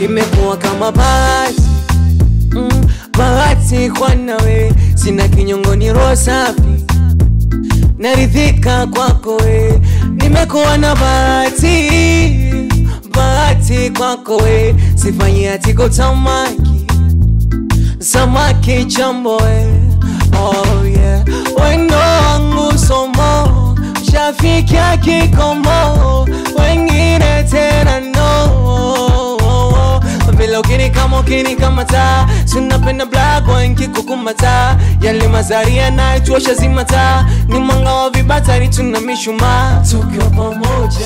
imekuwa kama bahati mm, bahati kwa nawe sina kinyongo ni roho safi naridhika kwako we nimekuwa na bahati bahati kwako we sifanyi atiko tamaki samaki chambo we oh yeah wendo wangu somo shafikia kikomo wengine tena no vile ukini kama ukini kama taa sinapenda black wengi kukumata yale mazaria naituosha zimata ni mwanga wa vibatari tuna mishumaa tukiwa pamoja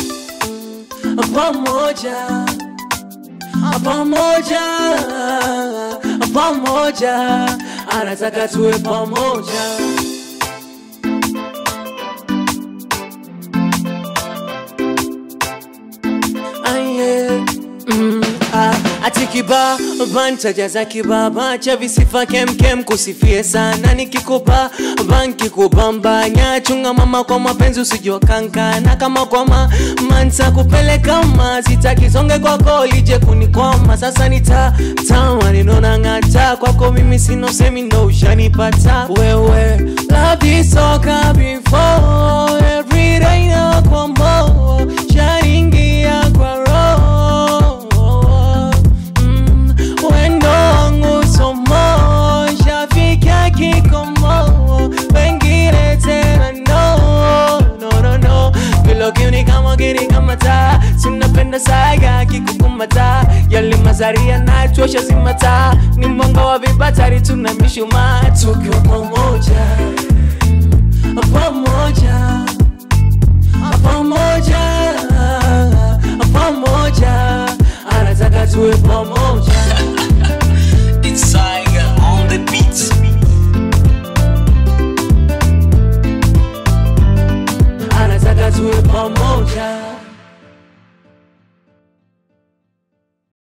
pamoja pamoja pamoja anataka tuwe pamoja Aye. Mm, ah, ati kiba bantajaza kibaba cha visifa kemkem kusifie sana nikikupa banki kubambanya chunga mama kwa mapenzi usijua kankana kama kwama mansa kupeleka ma sitakisonge kwako lije kunikwama sasa nita tawa ninona ng'ata kwako mimi sino semi ndo ushanipata wewe love is soka before every day na kwa mo sharingia kwa roho mm, wendo wangu somo shafikia kikomo wengine tena no no no no vile ukini kama ukini kama taa sinapenda saga kikukumata yale mazaria nachosha zimata ni mwanga wa vibatari tuna mishumaa tukiwa pamoja pamoja pamoja pamoja anataka tuwe pamoja